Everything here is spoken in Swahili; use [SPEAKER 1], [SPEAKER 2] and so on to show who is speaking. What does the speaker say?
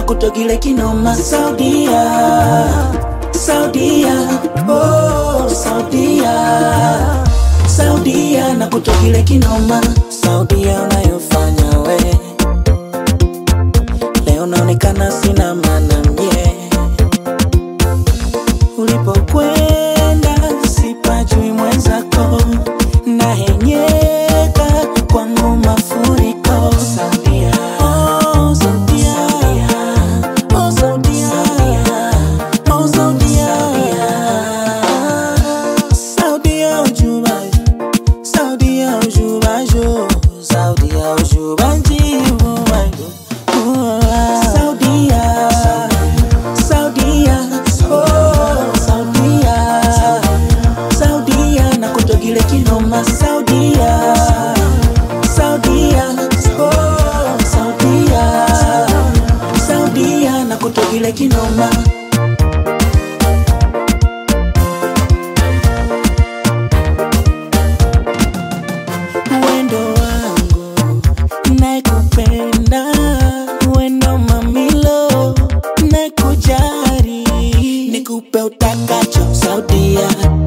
[SPEAKER 1] kutogile kinoma Saudia, Saudia, oh Saudia, Saudia na kutogile kinoma Saudia unayofanya we leo naonekana sina maana mie ulipokwenda sipajui mwenzako nahenyeka kwangu mafuriko Saudia, oh Saudia, oh Saudia, oh Saudia, Saudia ujubajo, Saudia ujubajo, Saudia ujubanjibu wangu. Saudia, Saudia, oh Saudia, Saudia na kutogile kinoma Saudia, Saudia, oh Saudia, Saudia na kutogile kinoma wendo wangu nakupenda wendo mamilo nakujari nikupe utakacho saudia